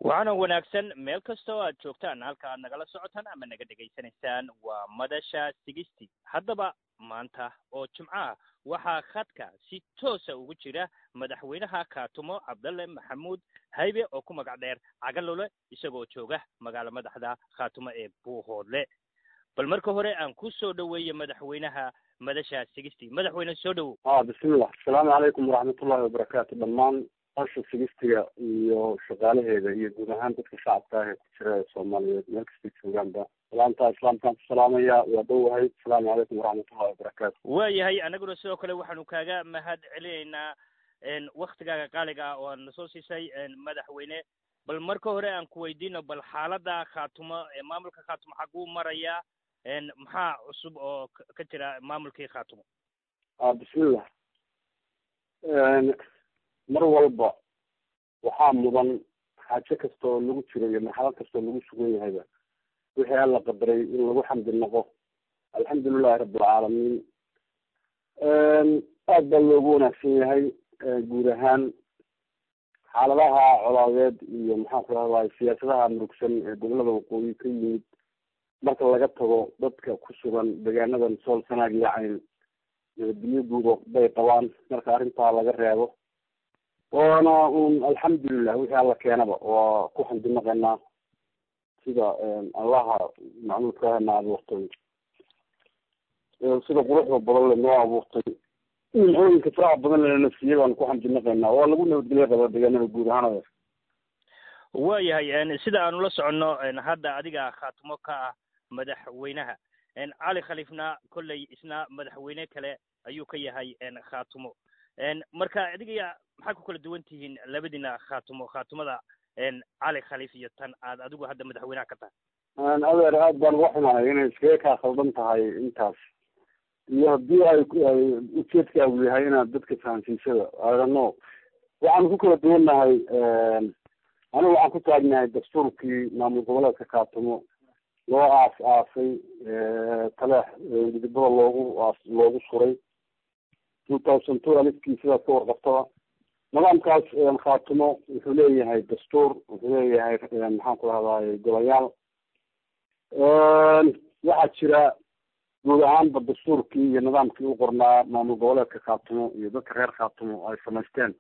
waxaana wanaagsan meel kasta oo aad joogtaan halka aad nagala socotaan ama naga dhegaysanaysaan waa madasha sigisti haddaba maanta oo jimco ah waxaa khadka si toosa ugu jira madaxweynaha kaatumo cabdalle maxamuud haybe oo ku magac dheer cagalole isagoo jooga magaalo madaxda khaatumo ee buuhoodle bal marka hore aan ku soo dhoweeye madaxweynaha madasha sigisti madaxweyne soo dhowow a bismillah asalaamu calaykum waraxmatullahi wabarakaatu dhammaan asha sigistiga iyo shaqaalaheeda iyo guud ahaan dadka shacabka ah ee ku jira soomaaliyeed meel kastay joogaanba salaamta islaamkaan ku salaamaya waa dhowahay asalaamu calaykum waraxmatullahi wabarakaatu waayahay anaguna sidoo kale waxaanu kaaga mahad celinaynaa waktigaaga qaaliga ah oo aad na soo siisay madaxweyne bal marka hore aan ku weydiino bal xaalada khaatumo maamulka khaatumo xaguu marayaa maxaa cusub oo ka jira maamulkii khaatumo a bismillah mar walba waxaa mudan xaajo kasta oo lagu jiro iyo marxalad kasta oo lagu sugan yahayba wixii alla qadaray in lagu xamdi noqo alxamdulilahi rabbilcaalamiin aad baa loogu wanaagsan yahay guud ahaan xaaladaha colaadeed iyo maxaan ku rahday siyaasadaha murugsan ee gobolada waqooyi ka yimid marka laga tago dadka ku sugan deegaanadan sool sanaag iyo cayn nabadgelyo guudo bay qabaan marka arrintaa laga reebo waana un alxamdulilah wixii alla keenaba waa ku xamdinaqaynaa sida allaha macmuudkaana abuurtay sida quruxda badan le noo abuurtay nimcooyinka faraha badan lena siiyey baanu ku xamdinaqaynaa waa lagu nabadgelyo qaba deegaanada guud ahaan waayahay sida aanu la soconno hadda adiga khaatumo ka ah madaxweynaha cali khaliifna kolley isna madaxweyne kale ayuu ka yahay khaatumo marka adiga maxaad ku kala duwan tihiin labadiina khaatumo khaatumada cali khaliif iyo tan aad adigu hadda madaxweynaha ka tahay adeer aad baan uga xumahay inay iskaga kaa khaldan tahay intaas iyo haddii ay ay ujeedkaagu yahay inaad dadka fahansiisada adano waxaanu ku kala duwannahay anigu waxaan ku taagnahay dastuurkii maamul goboleedka khaatumo loo aas aasay taleex gudibada loogu aas loogu suray two thousand two alifkii sidaas ka warqabtaba nidaamkaas khaatumo wuxuu leeyahay dastuur wuxuu leeyahay maxaan ku rahdaay golayaal waxaa jira guud ahaanba dastuurkii iyo nidaamkii u qornaa maamul goboleedka khaatumo iyo dadka reer khaatumo ay samaysteen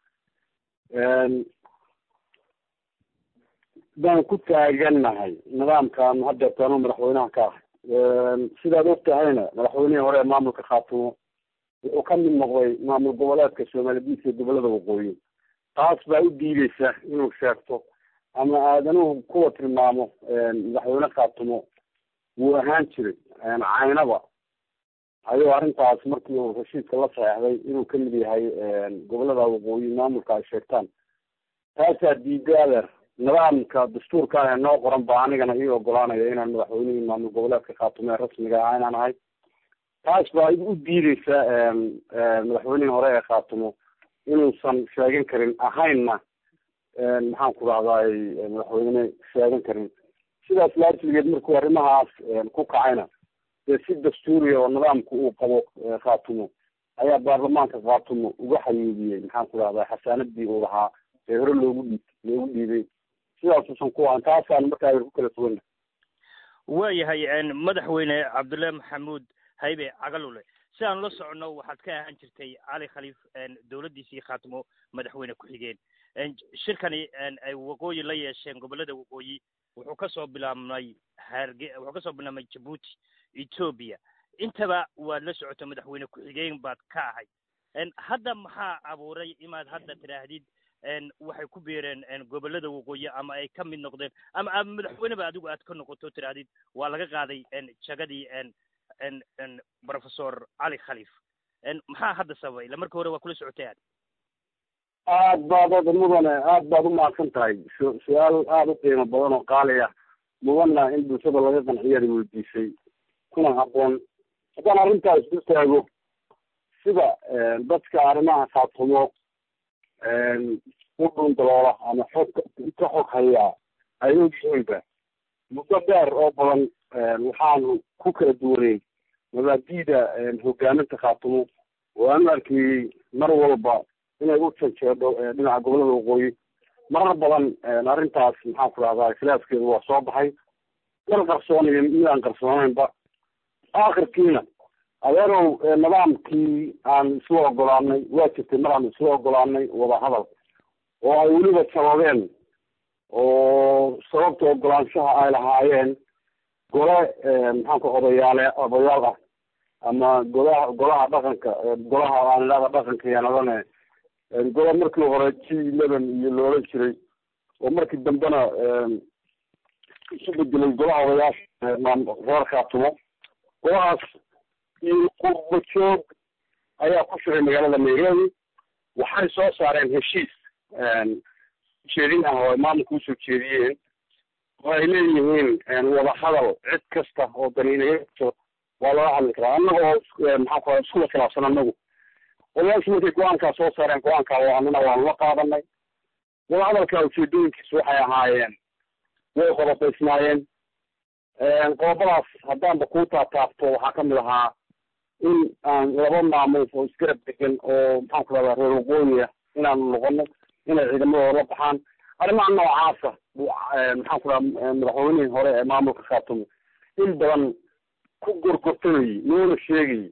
baan ku taagannahay nidaamkan haddeerta anuu madaxweynaha ka ahay sidaad og tahayna madaxweynihii hore ee maamulka khaatumo wuxuu ka mid noqday maamul goboleedka soomaaliyadiis iyo gobolada waqooyi taas baa u diideysa inuu sheegto ama aadanuhu kuwa tilmaamo madaxweyne khaatumo wuu ahaan jiray caynaba ayuu arrintaas markii uu heshiiska la saxeexday inuu kamid yahay gobolada waqooyi maamulka ay sheegtaan taasaa diiday adeer nidaamka dastuurka ah ee noo qoran ba anigana ii ogolaanaya inaan madaxweynihii maamul goboleedka khaatumo ee rasmiga ah inaan ahay taas baa u diideysa madaxweynihii hore ee khaatumo inuusan sheegan karin ahaynna maxaan ku rahdaay madaxweyne sheegan karin sidaas laajligeed markuu arrimahaas ku kacayna dee si dastuuriya oo nidaamku uu qabo khaatumo ayaa baarlamaanka khaatumo uga xayuubiyey maxaan ku rahdaa xasaanadii uu lahaa ee hore loogu dhiib loogu dhiibay sidaasuusan ku ahan taasaan markaa ku kala duwanna waayahay madaxweyne cabdulle maxamuud haybe cagalule si aan la soconno waxaad ka ahaan jirtay cali khaliif dowladdiisii khaatumo madaxweyne ku-xigeen shirkani ay waqooyi la yeesheen gobolada waqooyi wuxuu kasoo bilaabmay harge wuxuu kasoo bilaabmay jabuuti ethoobia intaba waad la socota madaxweyne ku-xigeen baad ka ahay hadda maxaa abuuray inaad hadda tidhaahdid waxay ku biireen gobolada waqooyi ama ay ka mid noqdeen ama ama madaxweyneba adigu aad ka noqoto tidhaahdid waa laga qaaday jagadii professor cali khaliif maxaa hadda sababay ila marka hore waa kula socotay aad aad baad oda mudane aad baad umahadsan tahay su- su-aal aada u qiimo badan oo qaali ah mudana in bulshada laga qanciyaada weydiisay kuna habboon haddaan arrintaas ku taago sida dadka arrimaha khaatumo u dhun daloola ama xog ka xog hayaa ay ogyihiinba muddo dheer oo badan waxaanu ku kala duwanay mabaadi'da hogaaminta khaatumo oo aan arkayey mar walba inay u janjeedho dhinaca gobolada waqooyi marar badan arrintaas maxaan ku dhahdaa khilaafkeedu waa soo baxay kal qarsoonayo mid aan qarsoonaynba aakhirkiina adeerow nidaamkii aan isla ogolaanay waa jirtay mar aan isla ogolaanay wadahadal oo ay weliba sababeen oo sababta ogolaanshaha ay lahaayeen gole maxaan ku odayaale odayaal ah ama golaha golaha dhaqanka golaha aan idhahda dhaqanka yanadane gole markii hore g eleven iyo loola jiray oo markii dambena isu bedelay golaha odayaasha reer khaatumo golahaas iyo qurba joog ayaa ku shiray magaalada nairobi waxay soo saareen heshiis jeedin ah oo ay maamulka usoo jeediyeen oo ay leeyihiin wadahadal cid kasta oo daniinayato waa laga hadli karaa annaga oo maxaan ku iskula khilaafsan annagu odayaashu markay go-aankaa soo saareen go-aankaa oo annana waanu la qaadanay wadahadalka ujeedooyinkiisu waxay ahaayeen way qodobaysnaayeen qodobadaas haddaanba kuu taataabto waxaa kamid ahaa in aan laba maamul oo isgarab degan oo maxaan ku rahdaa reer waqooyiya inaanu noqono inay ciidamadooda la baxaan arrimaha noocaasa maxaan ku raha madaxweynihii hore ee maamulka khaatumo in badan ku gorgortamayey noona sheegayey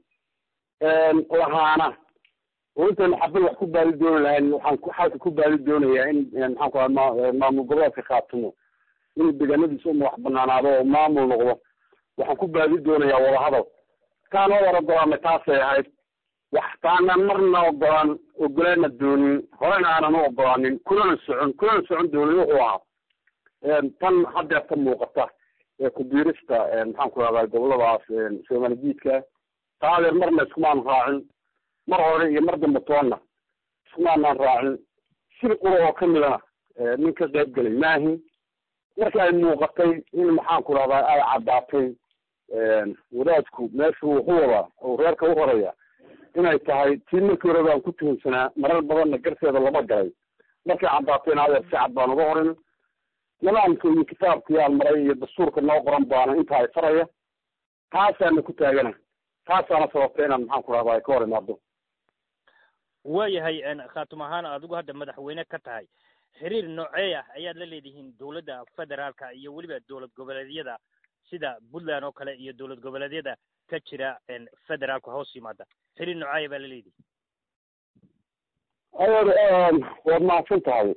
lahaana oo intaynu xabad wax ku baadi dooni lahayn waxaan xalka ku baadi doonayaa in maxaan ku raha maamul goboleedka khaatumo inuu deegaanadiisa uma wax banaanaado oo maamul noqdo waxaan ku baadi doonayaa wadahadal taan oo war ogolaanay taasay ahayd wax taanan marna ogolaan ogolaana doonin horena aanan u ogolaanin kulana socon kulana socon doonin wuxuu ahaa tan haddeer ka muuqata ee kubiirista maxaan ku rahdaa goboladaas soomaali jiidka taadeer marna iskumaan raacin mar hore iyo mar dambe toonna iskumaanaan raacin shir qura oo kamidana nin ka qayb gelay maahin marka ay muuqatay in maxaan ku rahdaa ay caddaatay wadaadku meeshu wuxu wadaa oo reerka u horaya inay tahay tii markii hore baan ku tuhunsanaa marar badanna garteeda lama galay markay caddaatayna adeer si cad baan uga horin nidaamka iyo kitaabkii aan maray iyo dastuurka noo qoran baana inta ay faraya taasaana ku taagana taasaana sababta inaan maxaan ku rahdaa ay ka hor imaado waayahay khaatum ahaan adigu hadda madaxweyne ka tahay xiriir noocee ah ayaad la leedihiin dowladda federaalka iyo weliba dowlad goboleedyada sida puntland oo kale iyo dowlad goboleedyada ka jira federaalka hoos yimaada xiriir noocaya baa la leedihi adeer waad mahadsan tahay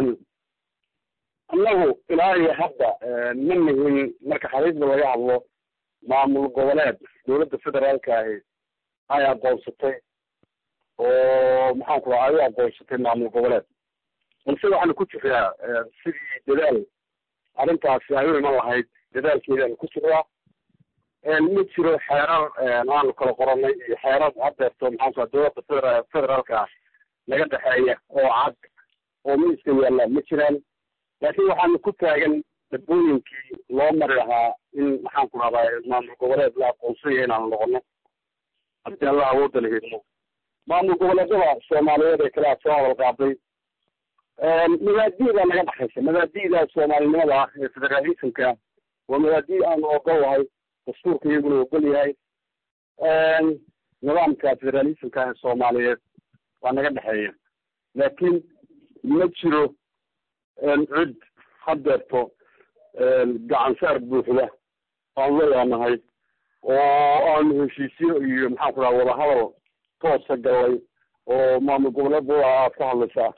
annagu ilaa iyo hadda ma nihin marka xariisda laga hadlo maamul goboleed dowladda federaalka ahi ay aqoonsatay oo maxaan ku raha ay u aqoonsatay maamul goboleed balse waxaanu ku jiraa sidii dadaal arrintaasi ay u iman lahayd dadaalkeedaanu ku jiraa ma jiro xeerar aanu kala qoranay iyo xeerar haddeerto maxaan ku raha dowladda federa federaalka ah naga dhexeeya oo cad oo miiska yaalla ma jiraan laakiin waxaanu ku taagan dadbooyinkii loo mari lahaa in maxaan ku rahdaa maamul goboleed la aqoonsanya inaanu noqono haddii allah awoodda la hidmo maamul goboleedyada soomaaliyeed ee kale aad soo hadal qaaday mabaadi'daa naga dhexaysa mabaadi'da soomaalinimada ah ee federalismka waa mabaadi' aanu ogol lahay dastuurka iyaguna ogol yahay nidaamka federalismka ee soomaaliyeed waa naga dhexeeya laakiin ma jiro cid haddeerto gacansaar buuxda aanu leeyaanahay oo aanu heshiisyo iyo maxaan ku raha wadahadal toosa gallay oo maamul goboleedooda aad ka hadlaysaa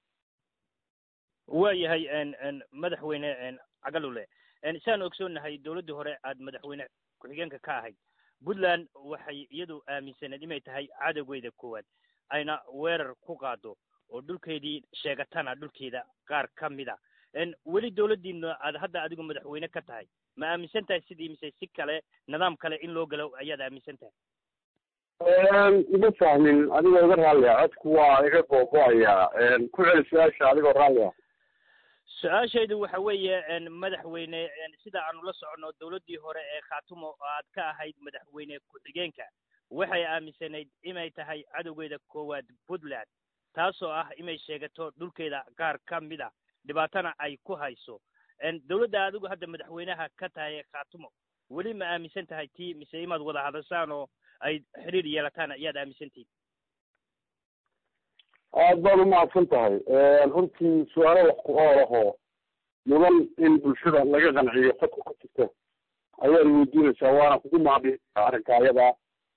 waayahay madaxweyne cagalule saan ogsoonnahay dowladdii hore aad madaxweyne ku-xigeenka ka ahayd puntland waxay iyadu aaminsaneed inay tahay cadowgeeda koowaad ayna weerar ku qaado oo dhulkeedii sheegatana dhulkeeda qaar ka mid a weli dowladdiina aad hadda adigu madaxweyne ka tahay ma aaminsan tahay sidii mise si kale nidaam kale in loo galo ayaad aaminsan tahay ima fahmin adigoo iga raallia codku waa iga googo-ayaa ku celi su-aasha adigoo raallia su-aashaydu waxa weeye madaxweyne sida aanu la soconno dowladdii hore ee khaatumo aad ka ahayd madaxweyne ku-xigeenka waxay aaminsanayd inay tahay cadowgeeda koowaad puntland taasoo ah inay sheegato dhulkeeda qaar ka mid a dhibaatana ay ku hayso dowladda adigu hadda madaxweynaha ka tahay ee khaatumo weli ma aaminsan tahay tii mise imaad wada hadashaan oo ay xiriir yeelataan ayaad aaminsantihin aada baad umahadsan tahay runtii su-aalo wax ku ool ahoo mudan in bulshada laga qanciyo qodka ku jirta ayaad weydiinaysaa waana kugu mahadi arrinka ayadaa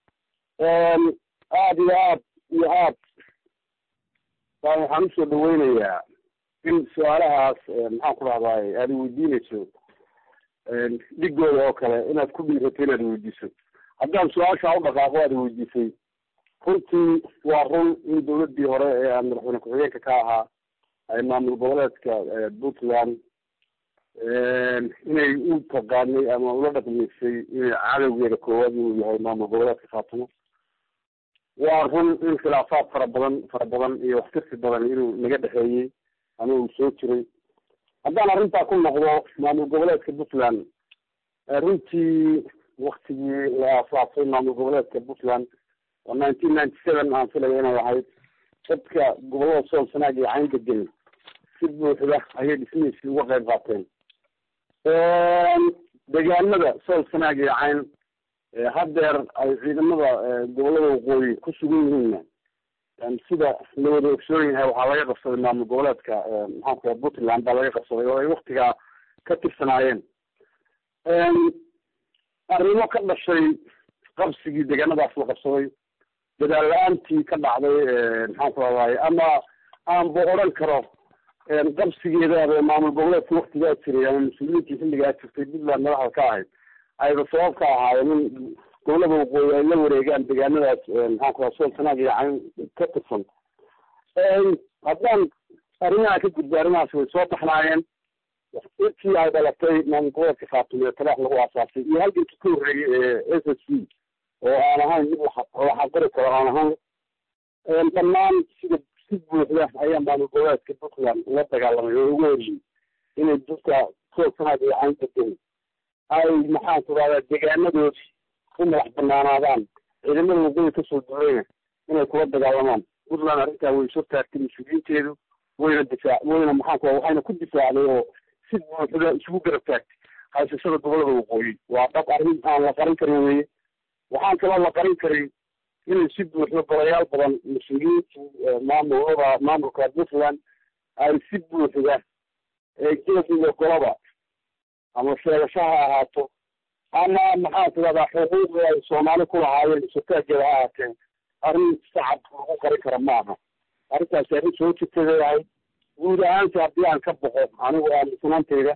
aada iyo aad iyo aad baan waxaan usoo dhaweynayaa in su-aalahaas maxaan ku dhahdaay aada weydiinayso dhigooda oo kale inaad ku dhiirato inaad weydiiso haddaan su-aashaa u dhaqaaqo aad weydiisay runtii waa run in dawladdii hore ee aan madaxweyne ku-xigeenka ka ahaa ay maamul goboleedka puntland inay u taqaanay ama ula dhaqmaysay inay cadowgeeda koowaad inuu yahay maamul goboleedka khaatumo waa run in khilaafaad fara badan fara badan iyo waxtirsi badan inuu naga dhexeeyey ama uu soo jiray haddaan arrintaa ku noqdo maamul goboleedka puntland runtii waktigii la aasaasay maamul goboleedka puntland oo nineteen ninety seven aan filaya inay ahayd dadka gobolada sool sanaag iyo cayn degan si buuxda ayay dhismihiisii uga qayb qaateen deegaanada sool sanaag iyo cayn haddeer ay ciidamada gobolada waqooyi ku sugan yihiinna sida la wada ogsoon yahay waxaa laga qabsaday maamul goboleedka maxaanku raa puntland baa laga qabsaday oo ay waktigaa ka tirsanaayeen arrimo ka dhashay qabsigii deegaanadaas la qabsaday dadaal la-aantii ka dhacday maxaan ku rahdaay ama aanba odhan karo qabsigeedaaba maamul goboleedka waktigaa jiray ama mas-uuliyiintii xilligaa jirtay puntland madaxda ka ahayd ayba sabab ka ahaayeen in gobolada waqooyi ay la wareegaan deegaanadaas maxaan ku raha sool sanaag iyo cayn ka tirsan haddaan arrimaha ka gudba arrimahaas way soo taxnaayeen intii ay dhalatay maamul goboleedka khaatume ee talaax lagu aasaasay iyo halgankii ka horreeyey ee s s c oo aan ahayn mid la xaqiri karo aan ahayn dhammaan sida si buuxda ayaa maamul goboleedka puntland ula dagaalamay oo ugu horiyey inay dadka sool sanaag iyo cayn degan ay maxaan ku rahdaa deegaanadoodii u madax banaanaadaan ciidamada waqooyi kasoo duurayna inay kula dagaalamaan puntland arrintaa way soo taagtay mas-uuliyiinteedu wayna difaac wayna maxaan ku waxayna ku difaacday oo si buuxda isugu garab taagtay haysashada gobolada waqooyi waa dhab arrin aan la qarin karin weye waxaan kaloo la qarin karin inay si buuxda golayaal badan mas-uuliyiintii maamulada maamulka puntland ay si buuxda geed iyo golaba ama sheegasho ha ahaato ama maxaan ku rahdaa xuquuqdii ay soomaali ku lahaayeen isotaageeda ha ahaatee arrin sacab lagu qarin kara ma aha arrintaasi arrin soo jirtay leeyahay guud ahaanti haddii aan ka boqo anigu aaminsanaanteyda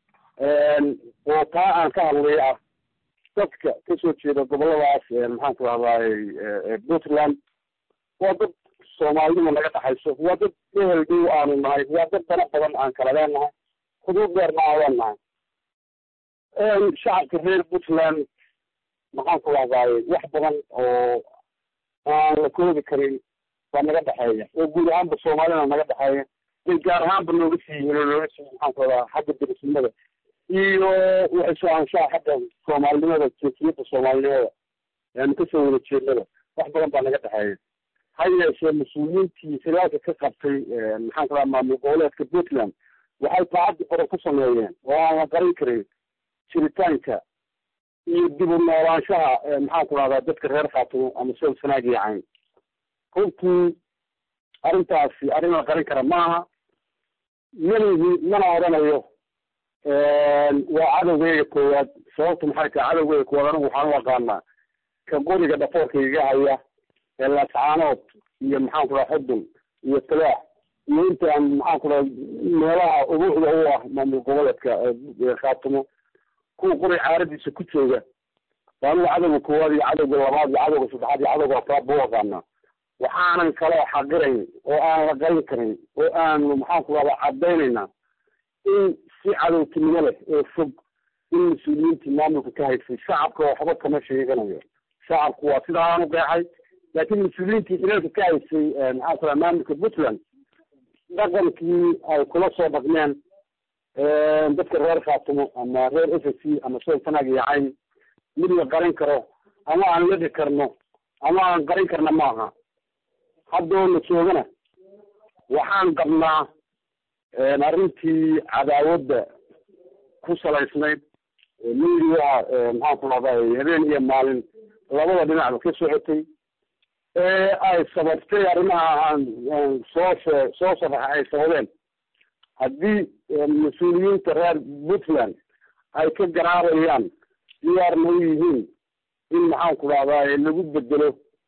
oo taa aan ka hadlay ah dadka kasoo jeeda goboladaas maxaan ku rahdaay puntland waa dad soomaalinima naga dhaxayso waa dad ehel dhow aanu nahay waa dad dana badan aan kala leenahay xuduud dheerna aan leenahay shacabka reer puntland maxaan ku rahdaay wax badan oo aan la koobi karin baa naga dhexeeya oo guud ahaanba soomaalina naga dhexeeya bay gaar ahaanba nooga sii yihiin oo nooga sii maxaan ku rahdaa xagga derisnimada iyo waxay soo anshaha xagga soomaalinimada jeesiyadda soomaalinimada aanu kasoo wada jeednada wax badan baa naga dhexeeya ha yeeshee mas-uuliyiintii xilaalka ka qabtay maxaan ku rahaa maamul goboleedka puntland waxay taacaddi badan ku sameeyeen oo aan la qarin karin jiritaanka iyo dib u noolaanshaha maxaan ku rahdaa dadka reer khaatumo ama sool sanaag iyo cayn runtii arrintaasi arrin la qarin kara maaha malihi mana odhanayo waa cadowgeyga koowaad sababtu maxay tahay cadowgeyga koowaad anigu waxaan u aqaanaa ka qoriga dhafoorka iga haya ee laascaanood iyo maxaan ku raha xudun iyo talaax iyo intaan maxaan ku raha meelaha ubuuxda u ah maamul goboleedka khaatumo kuwa qori caaradiisa ku jooga waanigu cadowga koowaad iyo cadowga labaad iyo cadowga saddexaad iyo cadowga afraad buu aqaanaa waxaanan kaloo xaqirayn oo aan la qarin karin oo aanu maxaan ku rahdaa caddaynayna in si cadowtinimo leh oo fog in mas-uuliyiintii maamulka ka haysay shacabka waxba kama sheeganayo shacabku waa sidaa aan u qeexay laakiin mas-uuliyiintii xilalka ka haysay maxaan ku raha maamulka puntland dhaqankii ay kula soo dhaqmeen dadka reer khaatumo ama reer s s c ama sool sanaag iyo cayn mid la qarin karo ama aan ladi karno ama aan qarin karna maaha haddoo la joogana waxaan qabnaa arrintii cadaawadda ku salaysnayd midiyaha maxaan ku rahday habeen iyo maalin labada dhinacba ka socotay ee ay sababtay arrimaha aan soo shee soo sharaxa ay sababeen haddii mas-uuliyiinta reer puntland ay ka garaabayaan diyaarna u yihiin in maxaan ku dhahdaa lagu bedelo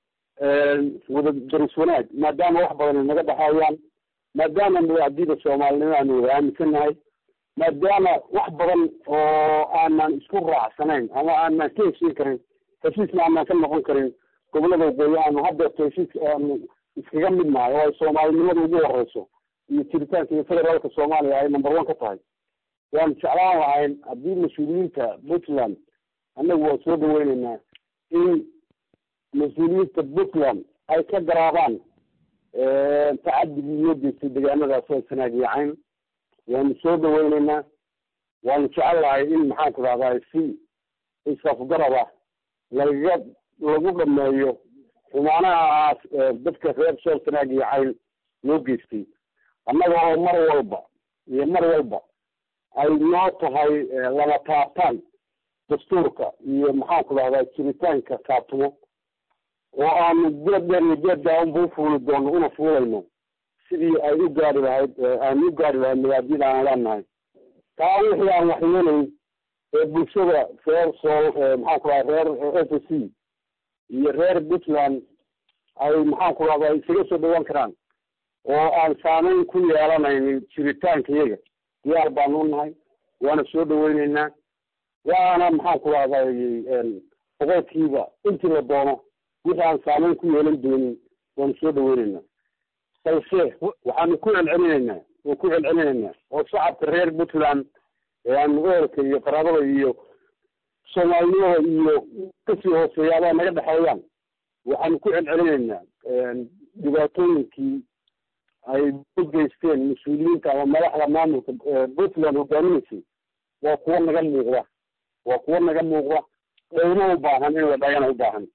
wada daris wanaag maadaama wax badan ay naga dhexeeyaan maadaama madaxdiida soomaalinimo aanu wada aaminsanahay maadaama wax badan oo aanan isku raacsanayn ama aanan ka heshiin karin heshiisna aanan ka noqon karin gobolada waqooyi aanu hadeerto heshiiska aanu iskaga mid nahay oo ay soomaalinimada ugu horeyso iyo jiritaanka iyo federaalka soomaaliya ay number one ka tahay waanu jeclaan lahayn haddii mas-uuliyiinta puntland annagu waan soo dhaweyneynaa in mas-uuliyiinta puntland ay ka garaabaan tacadigii loo geystay deegaanadaas oo sanaagiyacayn waanu soo dhaweyneynaa waanu jecel lahay in maxaan ku dhahdaa si isafgarab ah lagaga lagu dhameeyo xumaanahaas dadka reer sool sanaagiyacayn loo geystay annaga oo mar walba iyo mar walba ay noo tahay laba taabtaan dastuurka iyo maxaan ku dhahdaa jiritaanka kaatumo oo aanu geed dheer iyo geed daawanba ufuuli doono una fuulayno sidii ay u gaari lahayd aanu u gaari lahayd mabaadida aan leenahay taa wixii aan waxyeelayn ee bulshada reer sool maxaan ku dhaha reer f c iyo reer puntland ay maxaan ku dhahdaa isaga soo dhawaan karaan oo aan saameyn ku yeelanaynin jiritaanka iyaga diyaar baanu u nahay waana soo dhaweyneynaa waana maxaan ku dhahday boqolkiiba intii la doono wixii aan saameyn ku yeelan doonin waanu soo dhaweyneynaa balse waxaanu ku celcelinaynaa waan ku celcelinaynaa oo shacabka reer puntland ee aanu ehelka iyo qaraabada iyo soomaalinimada iyo kasii hooseeyaabaa naga dhexeeyaan waxaanu ku celcelinaynaa dhibaatooyinkii ay u geysteen mas-uuliyiinta ama madaxda maamulka puntland hogaaminaysay waa kuwo naga muuqda waa kuwo naga muuqda dhowna u baahan in la dhagana u baahan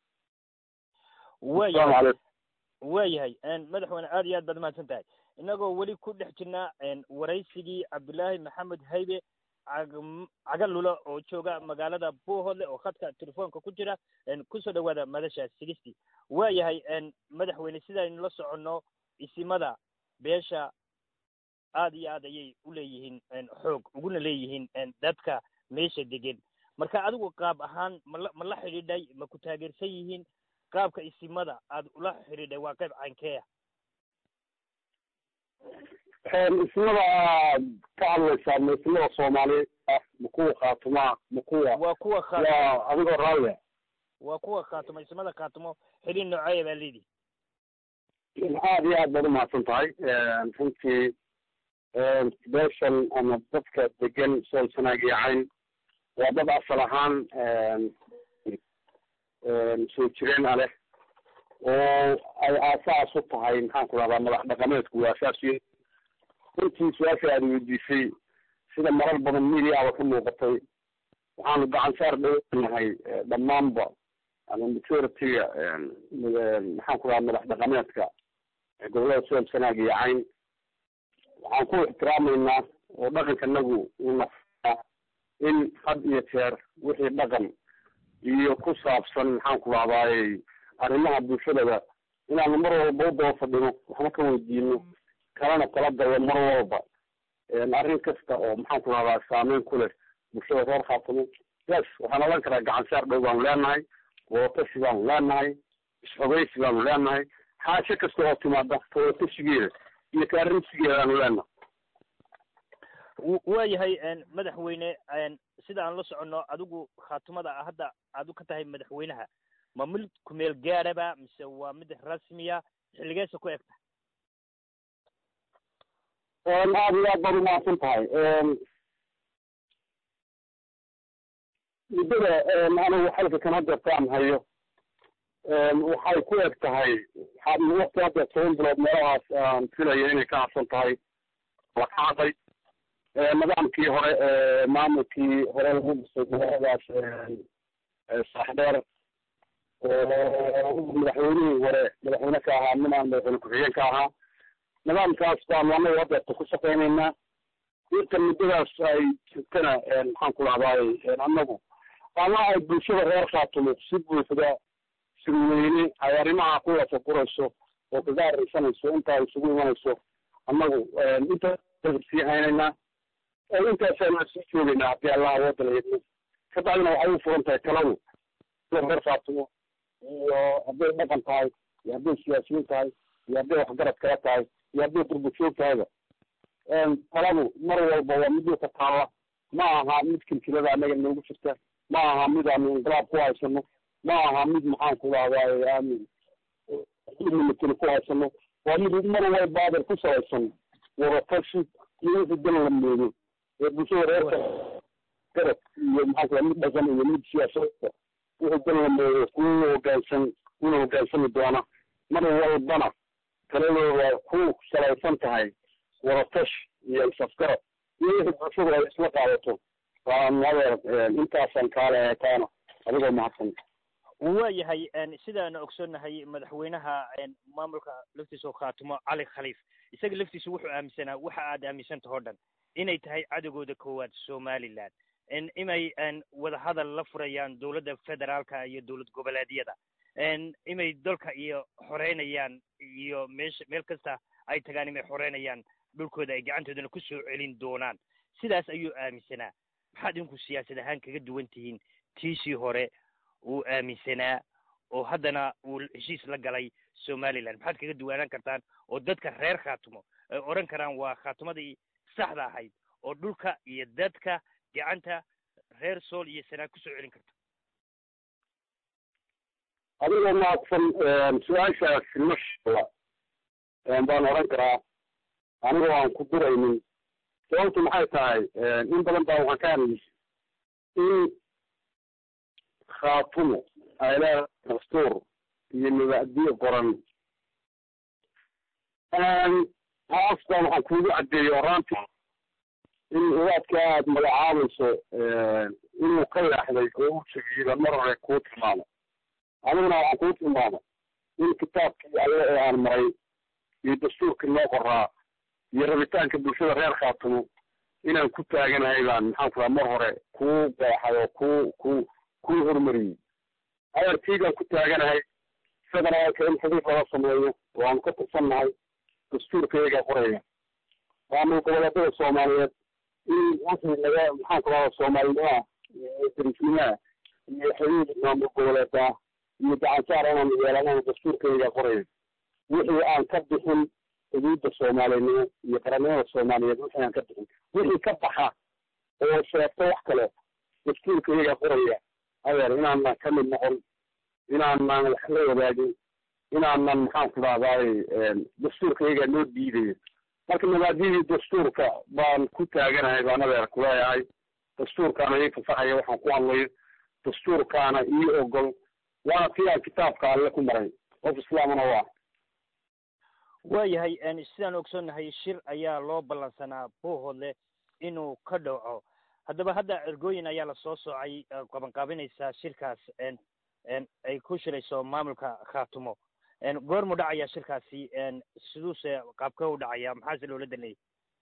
waayahay waayahay madaxweyne aad iyo aad baad mahadsan tahay inagoo weli ku dhex jirnaa waraysigii cabdullaahi maxamed haybe cagalula oo jooga magaalada buuhodle oo khadka telefoonka ku jira kusoo dhawaada madasha sigistii waayahay madaxweyne sidaynu la soconno isimada beesha aad iyo aad ayay u leeyihiin xoog uguna leeyihiin dadka meesha degan marka adigu qaab ahaan mala ma la xidhiidhay ma ku taageersan yihiin qaabka isimada aad ula xidhiidhay waa qayb caynkeeya ismada aad ka hadlaysaa ma ismada soomaaliyeed ah ma kuwa khaatumaa ma kuwa waa kuwa khaat waa adigoo raalia waa kuwa khaatumo ismada khaatumo xidhiid nooceeya baa leedihi aad iyo aad baad umahadsan tahay runtii beeshan ama dadka degan sool sanaagiyacayn waa dad asal ahaan soo jireen a leh oo ay aasaas u tahay maxaan ku dhahdaa madax dhaqameedku waa asaas y runtii su-aasha aada weydiisay sida marar badan mediaaba ka muuqatay waxaanu gacan saar dhawanahay dhammaanba ama majority-ga maxaan ku dhahaa madax dhaqameedka gobolada sool sanaag iyo cayn waxaan ku ixtiraamaynaa oo dhaqankanagu uu nafaa in had iyo jeer wixii dhaqan iyo ku saabsan maxaan ku dhahdaay arrimaha bulshadaba inaanu mar walba u daba fadhino waxna ka weydiino kalena tala gallo mar walba arrin kasta oo maxaan ku dhahdaa saameyn ku leh bulshada reer khaatumo yes waxaan odhan karaa gacan saar dhow baanu leenahay wootashi baanu leenahay isxogeysi baanu leenahay xaasho kasta oo timaada wootashigeeda iyo kaarinsigeedaanu leenahay waayahay madaxweyne sida aan la soconno adigu khaatumada hadda aad u ka tahay madaxweynaha ma mid kumeel gaadhaba mise waa mid rasmiya xilligeesa ku egta aada iyo aad baad umahadsan tahay muddada anigu xalka kan hadeertaan hayo waxay ku eg tahay waqti hadda toban bilood meelahaas aan filayo inay ka habsan tahay la kacday nidaamkii hore maamulkii hore lagu dhisay magaaladaas saaxdheer oo madaxweynihii hore madaxweyne ka ahaa ninaan madaxweyne ku-xigeen ka ahaa nidaamkaas baanu anagu hadeerta ku shaqaynaynaa inta muddadaas ay jirtana maxaan ku dhahdaay anagu ama ay bulshada reer khaatumo si buuxda sirweyne ay arrimaha ku lafaburayso oo kaga areysanayso intaa isugu imanayso annagu intaa sii haynaynaa oo intaasaan sii joogaynaa haddii allah awooda la yidmo ka bacdina waxay u furan tahay taladu reer faatimo iyo hadday dhaqan tahay iyo hadday siyaasiyiin tahay iyo hadday waxgarad kala tahay iyo hadday durbajoog tahayba taladu mar walba waa mid dhulka taalla ma aha mid kilkilada annaga noogu jirta ma aha mid aanu inqilaab ku haysano ma aha mid maxaan ku dhahdaay aanu military ku haysano waa mid mar walba adeer ku salaysan wadatashi iyo wixii dan la moodo ee bulshada reerka garab iyo maxaan ku mid dhaqan iyo mid siyaasadda wixii dan la moodo kuwa hoggaansan kuna hoggaansami doona mar walbana taladooda ku salaysan tahay wadatash iyo isafgarab iyo wixii bulshadu ay isla qaadato waan adeer intaasaan kaale taana adigoo mahadsan waayahay sidaanu ogsoonnahay madaxweynaha maamulka laftiisa oo khaatimo cali khaliif isaga laftiisa wuxuu aaminsanaa waxa aad aaminsantaho dhan inay tahay cadowgooda koowaad somaliland inay wadahadal la furayaan dowladda federaalka iyo dowlad goboleedyada inay dalka iyo xoreynayaan iyo meesha meel kasta ay tagaan inay xoreynayaan dhulkooda ay gacantoodana ku soo celin doonaan sidaas ayuu aaminsanaa maxaad idinku siyaasad ahaan kaga duwan tihiin tiisii hore uu aaminsanaa oo haddana uu heshiis la galay somaliland maxaad kaga duwanaan kartaan oo dadka reer khaatimo ay odhan karaan waa khaatimadii saxda ahayd oo dhulka iyo dadka gacanta reer sool iyo sanaag kusoo celin karta adigoo mahadsan su-aashaasi mashala baan odhan karaa anigoo aan ku duraynin sababtu maxay tahay in badan baa waxaan ka hadlaysa in khaatumo ay leedahay dastuur iyo nabadiyo qoran taas baan waxaan kuugu caddeeyey oraanti in ugaadka aad magacaabayso inuu ka leexday oo u jegiyeyba mar hore kuu tilmaamo aniguna waxaan kuu tilmaamay in kitaabkii alle ee aan maray iyo dastuurkii loo qoraa iyo rabitaanka bulshada reer khaatumo inaan ku taaganahay baan maxaan ku raha mar hore kuu qeexay oo ku ku kuu horumariyey adeertiigaan ku taaganahay federaalka in xidhiir laga sameeyo oo aanu ka tirsannahay dastuurka iyagaa qoraya maamul goboleedada soomaaliyeed in wixii naga maxaan ku rahda soomaalinimaa iyo darisnimaa iyo xidhiir maamul goboleeda iyo gacansaar inaanu yeelanaha dastuurka iyagaa qoraya wixii aan ka bixin xuduudda soomaalinimo iyo qarannimada soomaaliyeed wixii aan ka bixin wixii ka baxa oo sheegto wax kale dastuurka iyagaa qoraya adeer inaanan ka mid noqon inaanan wax la wadaagin inaanan maxaan ku dhahdaay dastuurka iyagaa noo diidayo marka mabaadidii dastuurka baan ku taaganahay baan adeer kuleeyahay dastuurkaana ii fasaxaya waxaan ku hadlayo dastuurkaana ii ogol waana tii aan kitaabka alle ku maray qof islaamana waa waayahay sidaan ogsoonnahay shir ayaa loo ballansanaa boohoodle inuu ka dhaco haddaba hadda ergooyin ayaa lasoo soocay qabanqaabinaysaa shirkaas ay ku shirayso maamulka khaatumo goormu dhacaya shirkaasi siduuse qaabka u dhacaya maxaase loola danayay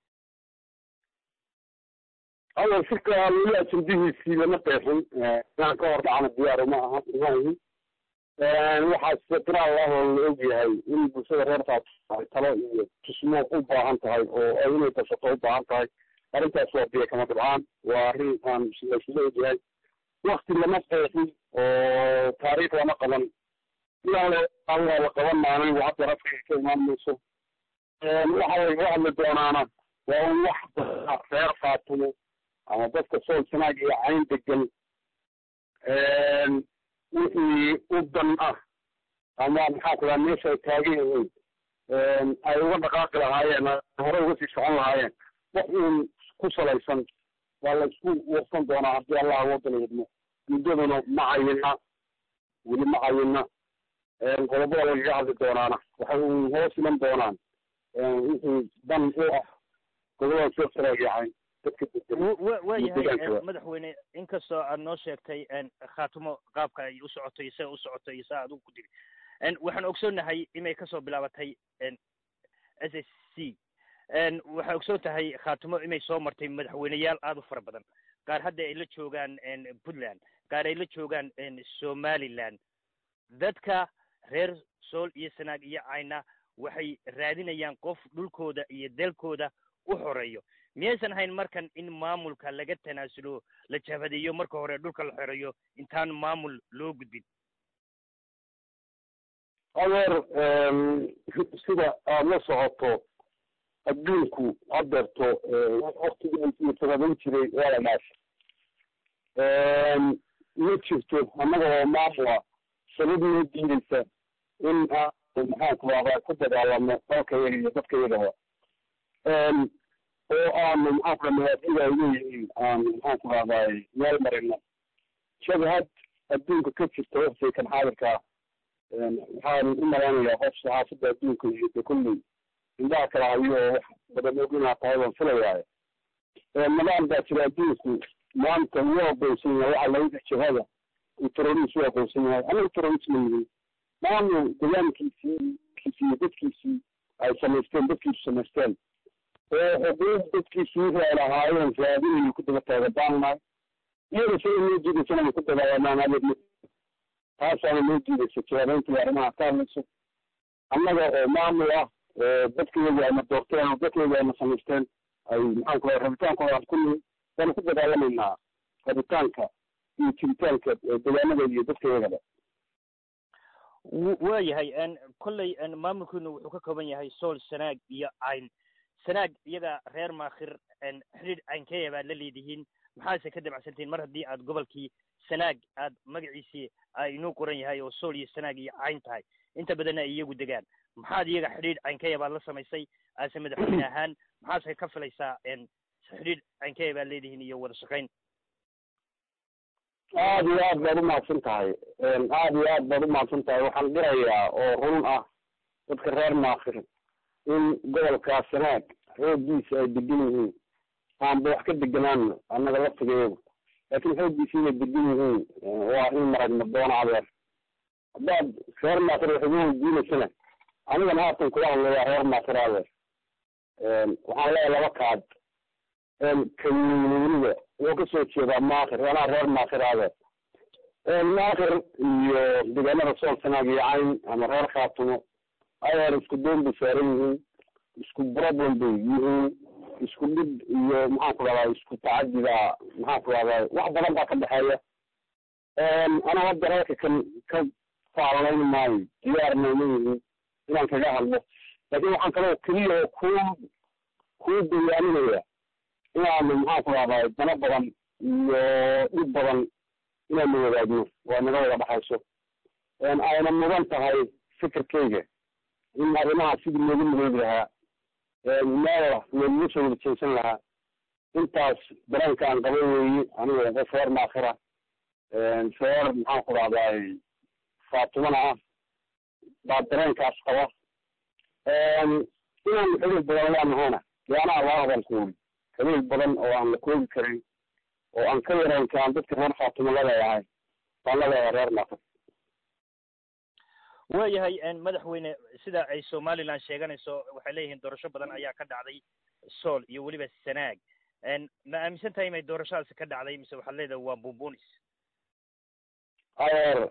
awal shirka weli ajendihiisii lama qeexin inaan ka hor dhacana diyaar uma aha maahi waxaa tiraal ah oo la og yahay in bulshada reer khaatumo ay talo iyo tusmo u baahan tahay oo ay inay tashato u baahan tahay arrintaas waa biyo kama dhibcaan waa arrin aan laysla ogyahay wakti lama qeexin oo taariikh lama qaban ilaan waa la qaban maalin waa hadda rafkiga ka imaan mayso waxa lagaga hadli doonaana waa un wax dadka reer khaatumo ama dadka sool sanaag iyo cayn degan wixii u dan ah ama maxaa ku dhaha meesha ay taagan yihiin ay uga dhaqaaqi lahaayeen hore uga sii socon lahaayeen wax uun ku salaysan waa la isku warsan doonaa haddii allah awooda la yidmo muddaduna ma cayina weli ma cayina qodobada lagaga hadli doonaana waxay uun hoos iman doonaan wixii dan u ah gobolada soo saraagiyacayn dadka waayahay madaxweyne inkastoo aad noo sheegtay khaatumo qaabka ay u socoto iyo sida u socoto iyo saa adigu ku diri waxaan ogsoonnahay inay kasoo bilaabatay s s c waxay ogsoon tahay khaatumo inay soo martay madaxweyneyaal aada u fara badan qaar hadda ay la joogaan puntland qaar ay la joogaan somaliland dadka reer sool iyo sanaag iyo cayna waxay raadinayaan qof dhulkooda iyo dalkooda u xoreeyo miyaysan ahayn markan in maamulka laga tanaasulo la jabhadeeyo marka hore dhulka la xoreeyo intaan maamul loo gudbin adeer sida aada la socoto adduunku hadeerto waktigii taqaban jiray waa la dhaashay ma jirto annaga oo maamula sabab noo diideysa in aanu maxaanku rahdaa ku dagaalamo dalka yaga iyo dadka yagaba oo aanu maxaanku ra mawaadida ay leeyihiin aanu maxaanku rahdaay meel marino jabhad adduunka ka jirta waqtigan xaadirkaa waxaan u malaynayaa qof saxaafadda adduunka iyo de kulley indhaha kala hayo oo wax badan og inaa tahay baan filayaayo nidaam baa jira adduunku maanta wuu aqoonsan yahay waxa laga jabhada uu terroris u aqoonsan yahay anaga terroris ma yihin maamul degaankiisii kiisi iyo dadkiisii ay samaysteen dadkiisu samaysteen oo xuquuq dadkiisii wixii ay lahaayeen raadinayo ku daba taagadaannahay iyada sida noo diidaysa inay ku dagaalanaan adeeg taasaana noo diidaysa jawaabeyntii arrimaha ka hadlayso annaga oo maamul ah oo dadkayagi ayna doorteen oo dadkayagi ayna samaysteen ay maxaanku raa rabitaankooda aan ku nihi waanu ku dagaalamaynaa rabitaanka iyo jiritaanka degaanada iyo dadkayagaba waa yahay kolley maamulkiinu wuxuu ka kooban yahay sool sanaag iyo cayn sanaag iyaga reer maakhir xidhiidh caynkeeya baad la leedihiin maxaase ka dabacsantihiin mar haddii aad gobolkii sanaag aad magaciisii inuu qoran yahay oo sool iyo sanaag iyo cayn tahay inta badanna ay iyagu degaan maxaad iyaga xidhiidh caynkeeya baad la samaysay aase madaxweyne ahaan maxaase ka filaysaa xidhiidh caynkeeya baad leedihiin iyo wada shaqayn aada iyo aad baad umahadsan tahay aada iyo aad baad umahadsan tahay waxaan dirayaa oo run ah dadka reer maakhir in gobolkaa sanaag xooggiisa ay degan yihiin aanba wax ka deganaano annaga laftigeedu laakiin xooggiisa inay degan yihiin waa in maragna doona adeer haddaad reer maakhir wax igu weydiinaysana anigana haatan kula hadlayaa reer maakhir adeer waxaan leeyahay laba kaad kaweyniga wuxuu kasoo jeedaa maakhir anaa reer maakhir adeer maakhir iyo deegaanada sool sanaag iyo cayn ama reer khaatumo adeer isku doon bay saaran yihiin isku problem bay yihiin isku dhib iyo maxaanku rahdaa isku tacadida maxaanku rahdaa wax badan baa ka dhexeeya ana hadda reerka kan ka faalayn maayo diyaarna uma yihiin inaan kaga hadlo laakiin waxaan kaloo keliya oo ku kuu bayaaninaya inaanu maxaanku rahdaa dano badan iyo dhib badan inaanu wadaagno waa naga wada dhexayso ayna mudan tahay fikirkayga in arrimaha sidii loogu midoobi lahaa meel looguga soo wada jeesan lahaa intaas dareenka aan qaba weeye aniga qof reer maakhira reer maxaanku rahdaay faatumana ah baa dareenkaas qaba inaan xiriir badan leenahayna dee anaa laa hadal kuuli xiriir badan oo aan la koobi karin oo aan ka yarayn kaan dadka reer faatuma la leeyahay baan la leeyahay reer maakhir waayahay madaxweyne sida ay somaliland sheeganayso waxay leeyihiin doorasho badan ayaa ka dhacday sool iyo weliba sanaag ma aaminsan tahay inay doorashadaasi ka dhacday mise waxaad leedahay waa bumbunis adeer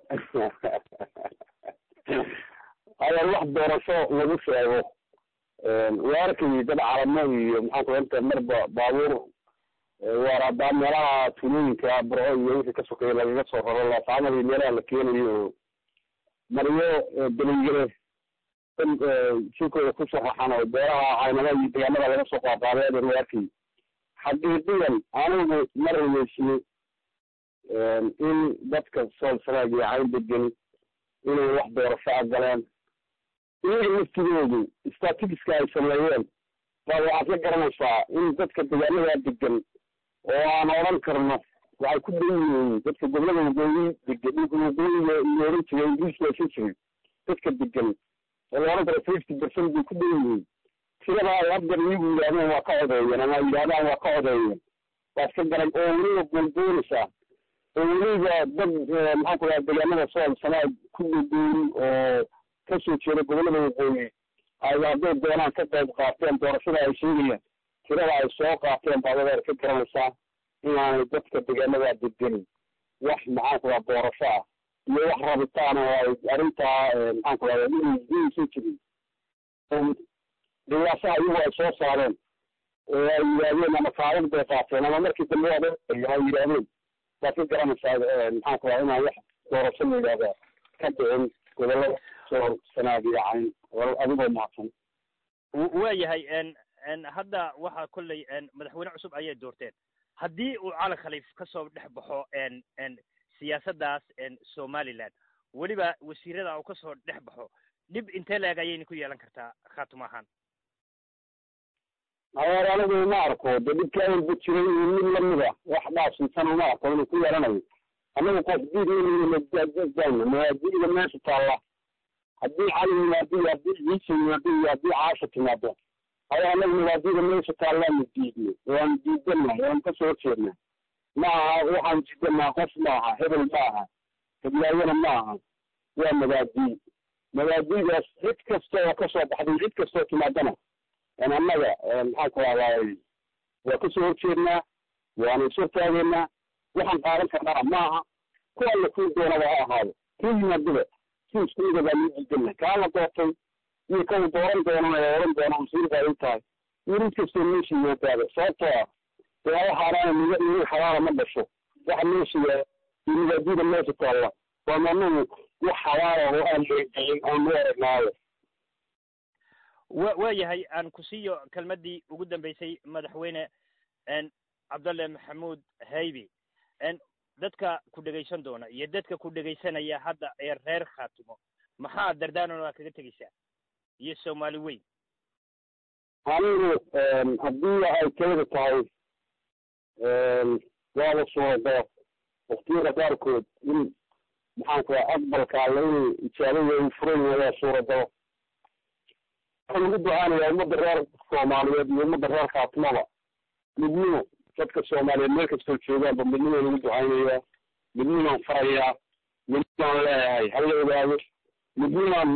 adeer wax doorasho lagu sheego waa arkayay dad calamo iyo maxaanku inta marba baabuur waaradaa meelaha tulooyinka burco iyo wixii ka sokeeya lagaga soo raro laasaamada meelaha la keenayo oo maryo dalinyare jirkooda kusoo raxan oo beeraha caynada iyo deegaanada laga soo qaaqaaday adeer waa arkayay xaqiiqiyan anigu ma rumaysni in dadka sool sanaag iyo cayn degeni inay wax doorasho a galeen iyaga laftigoodu statistiska ay sameeyeen baa waxaad ka garanaysaa in dadka deegaanadaa degan oo aan odhan karno waxay ku dan yihiin dadka gobolada waqooyi degan dhulka waqooyiga iyo oran jiray ingiriiska aysan jirin dadka degan oo la odhan karo fifty percent bay ku dan yihiin tirada ay haddeer iyagu yidhahdeen waa ka codeeyeen ama yidhahdaan waa ka codeeyeen waad ka garan oo weliba goolgoonaysaa oo weliba dad maxaan ku dhaha deegaanada sool sanaad ku dhadooyin oo kasoo jeeda gobolada waqooyi ay hadday doonaan ka qayb qaateen doorashada ay sheegayaan tirada ay soo qaateen baad adeer ka garanaysaa inaanay dadka deegaanadaa degenin wax maxaan ku dhaha doorasho ah iyo wax rabitaan oo ay arrintaa maxaan ku rahda inaysan jirin dhiyaasaha iyagu ay soo saareen oo ay yidhaahdeen ama kaalin bay qaateen ama markii dambe waa ay yidhaahdeen waad ka garanaysaa maxaan ku raha inaan wax doorasho la yidhahda ka dhicin gobolada soo sanaad iyo cayn adigoo mahadsan waayahay hadda waxaa kolley madaxweyne cusub ayay doorteen haddii uu cali khaliif ka soo dhex baxo siyaasaddaas somaliland weliba wasiirada uu ka soo dhex baxo dhib intee la-eg ayayna ku yeelan kartaa khaatuma ahaan adeer anigu ma arko de dhibka awalba jiray iyo mid lamida wax dhaafsinsan uma arko inuu ku yeelanayo anagu qof diidayna mawaadiida meesha taalla haddii cali yimaado iyo haddii ciise yimaado iyo haddii caasha timaado aya anagu mawaadiida meesha taallaanu diidnay waanu diidanahay waanu kasoo horjeednaa ma aha waxaan diidanaa qof ma aha hebel ma aha heblaayana ma aha waa mabaadii mabaadiidaas cid kasta oo kasoo baxday cid kastoo timaadana annaga maxaan ku rahdaay waa kasoo horjeednaa waanu ishortaageynaa waxaan qaadan karnaa ma aha ku alla kuu doonaba ha ahaado kuu yimaadaba si isku mida baa luu diidana kaa la doortay iyo kaw dooran doonana ee oran doona wasiir baa ii tahay iyo mid kastoo meesha yimaadaaba sababtoo ah dee waxaanaana niga niga xalaala ma dhasho waxa meesha yaa iyo mabaadida meesha taalla waa managu wax xalaala oo aan leegdayin aan u aragnaayo wa waayahay aan ku siiyo kelmaddii ugu dambeysay madaxweyne cabdalle maxamuud haybi dadka ku dhegaysan doona iyo dadka ku dhegaysanaya hadda ee reer khaatumo maxaa dardaanan waa kaga tegeysaa iyo soomaali weyn anigu haddii ay kelida tahay waaba suuragalo waktiyada qaarkood in maxaan ku raha aqbalka alle inuu ijaabada u furan yahay waa suuragalo waxaan ugu ducaanayaa ummadda reer soomaaliyeed iyo ummadda reer khaatimada midnimo dadka soomaaliyeed meel kastoo joogaanba midnimaan ugu ducaynayaa midnimaan farayaa midnimaan leeyahay hala ogaado midnimaan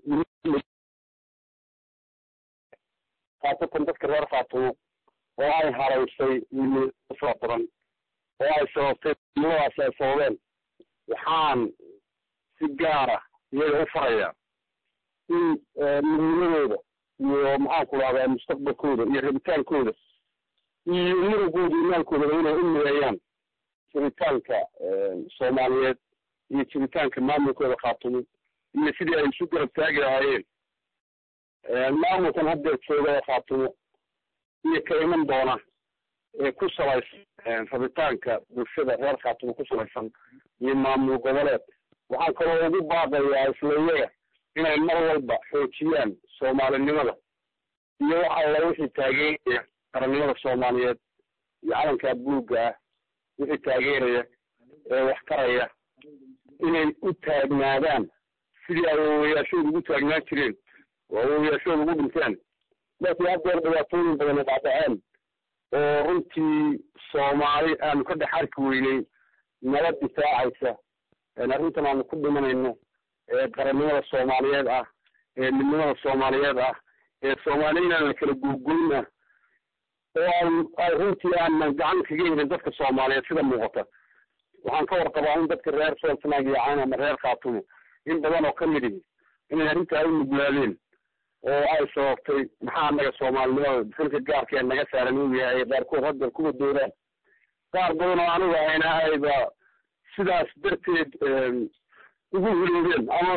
khaasatan dadka reer khaatimo oo ay haraysay midnimo fara badan oo ay sababtay midnimadaasi ay sababeen waxaan si gaara iyaga u farayaa in midnimadooda iyo maxaan ku rahdaa mustaqbalkooda iyo rabitaankooda iyo murugooda iyo maalkoodaba inay u mideeyaan jiritaanka soomaaliyeed iyo jiritaanka maamulkooda khaatumo iyo sidii ay isu garab taagi lahaayeen maamulkan haddeer jooga ee khaatumo iyo ka iman doona ee ku salaysan rabitaanka bulshada reer khaatumo ku salaysan iyo maamul goboleed waxaan kaloo ugu baaqayaa isla iyaga inay mar walba xoojiyaan soomaalinimada iyo wax alla wixii taageeraya qarannimada soomaaliyeed iyo calankaa buugga ah wixii taageeraya ee wax taraya inay u taagnaadaan sidii ay awowayaashooda ugu taagnaan jireen oo awowayaashooda ugu dhinteen laakiin haddeer dhibaatooyin badan ay dhacdhaceen oo runtii soomaali aanu ka dhex arki weynay nala difaacaysa arrintan aanu ku dhimanayno ee qarannimada soomaaliyeed ah ee midnimada soomaaliyeed ah ee soomaali inaan la kala googooyn ah oo aan ay runtii aanan gacan kaga helin dadka soomaaliyeed sida muuqata waxaan ka warqabaa in dadka reer soolsanaag iyo cayn ama reer khaatumo in badan oo ka mid ihi inay arrintaa u nuglaadeen oo ay sababtay maxaa naga soomaalinimada xilka gaarka ee naga saaran uu yahay ay qaarkood hadda kuwa doodaan qaar badan oo anigu ahayna ayba sidaas darteed ugu hiloobeen ama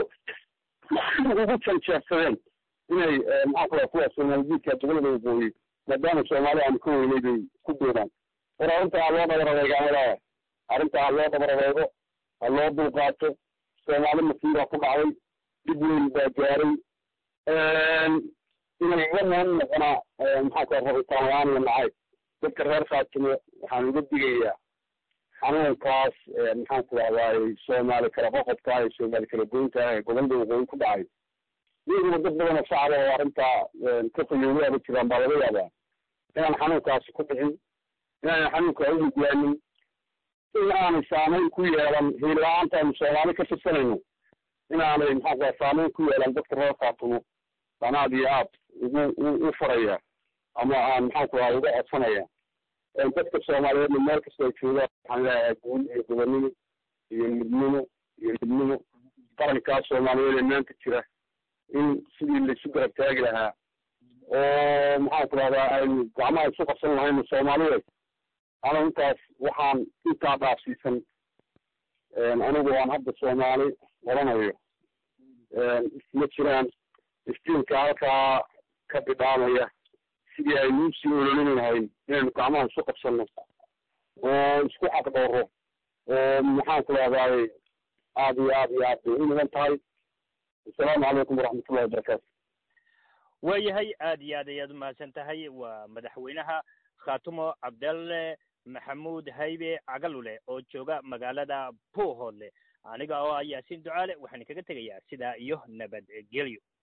ugu janjeersadeen inay maxaa kula kuwa soomaaljiidka gobolada waqooyi maadaama soomaali aanu ka weynay bay ku doodaan war arrinta ha loo dabaradeegaanadaaya arrinta ha loo dabaradeego ha loo dulqaato soomaali masiibaa ku dhacday dib weyn baa gaaray inay iga noon noqonaa maxaa kula rabitaan la-aan iyo nacayb dadka reer khaatimo waxaan uga digayaa xanuunkaas maxaan ku rahdaay soomaali kala qoqobka iyo soomaali kala goynta ee gobolada waqooyi ku dhacay iyaguna dad badan oo shacaba oo arrintaa ka fayowdaaba jiraan baa laga yaabaa inaan xanuunkaasi ku dhicin inaanan xanuunka u nuglaanin in aanay saameyn ku yeelan hiila-aanta aynu soomaali ka tirsanayno inaanay maxaa ku raha saameyn ku yeelan dadka reer khaatumo baan aad iyo aad ugu u faraya ama aan maxaan ku raha uga codsanaya dadka soomaaliyeedna meel kasta ay joogaan waxaan leeyahay guul iyo gobonnimo iyo midnimo iyo midnimo qarankaa soomaaliyeed ee maanta jira in sidii laisu garab taagi lahaa oo maxaan ku rahdaa aynu gacmaha isu qabsan lahayno soomaaliyeed ana intaas waxaan intaa dhaafsiisan anigu aan hadda soomaali oranayo ma jiraan iftiinka halkaa ka bidhaamaya sidii aynu usii ololin lahayn inaynu gacmaha isu qabsano oo isku xaqdhooro oo maxaan ku rahdaay aada iyo aada iyo aad bay u mudan tahay assalaamu calaykum waraxmatullahi wabarakaatu waayahay aada iyo aad ayaad umahadsan tahay waa madaxweynaha khatumo cabdalle maxamuud haybe cagalule oo jooga magaalada puuhoodle aniga oo ah yaasiin ducaale waxaan kaga tegayaa sidaa iyo nabadgelyo